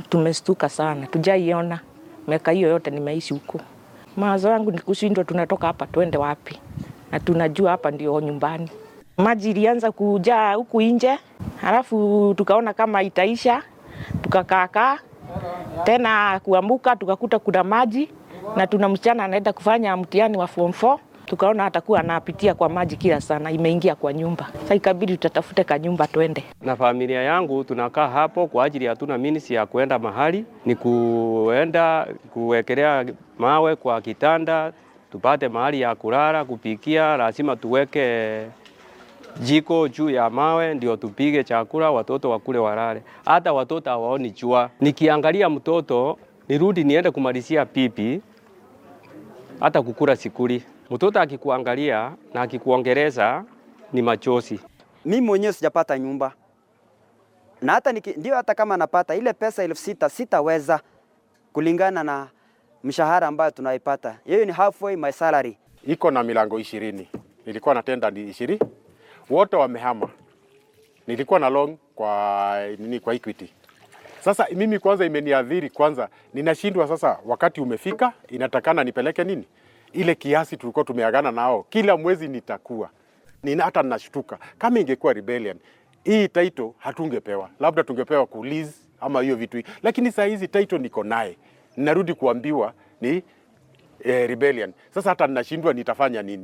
tumestuka sana, tujaiona miaka hiyo yote nimeishi huko. Mawazo yangu ni kushindwa, tunatoka hapa twende wapi? Na tunajua hapa ndio nyumbani. Maji ilianza kujaa huku nje, halafu tukaona kama itaisha, tukakaakaa tena kuamuka, tukakuta kuna maji na tuna msichana anaenda kufanya mtihani wa form 4 tukaona atakuwa anapitia kwa maji kila sana, imeingia kwa nyumba. Sasa ikabidi tutatafute kanyumba twende. Na familia yangu tunakaa hapo kwa ajili hatuna minisi ya kuenda mahali, ni kuenda kuwekelea mawe kwa kitanda, tupate mahali ya kulala, kupikia, lazima tuweke jiko juu ya mawe ndio tupige chakula, watoto wakule walale. Hata watoto hawaoni jua. Nikiangalia mtoto nirudi niende kumalizia pipi, hata kukula sikuli. Mtoto akikuangalia na akikuongeleza ni machozi. Mimi mwenyewe sijapata nyumba na hata niki, ndio hata kama napata ile pesa elfu sita sitaweza kulingana na mshahara ambayo tunaipata. Hiyo ni halfway my salary. iko na milango ishirini. Nilikuwa na tenda ni ishirini, wote wamehama. Nilikuwa na loan kwa nini, kwa Equity. Sasa mimi kwanza imeniadhiri kwanza, ninashindwa sasa. Wakati umefika, inatakana nipeleke nini ile kiasi tulikuwa tumeagana nao, kila mwezi nitakuwa nina, hata ninashtuka kama ingekuwa rebellion hii title hatungepewa, labda tungepewa ku lease ama hiyo vitu, lakini saa hizi title niko naye, ninarudi kuambiwa ni eh, rebellion. Sasa hata ninashindwa nitafanya nini?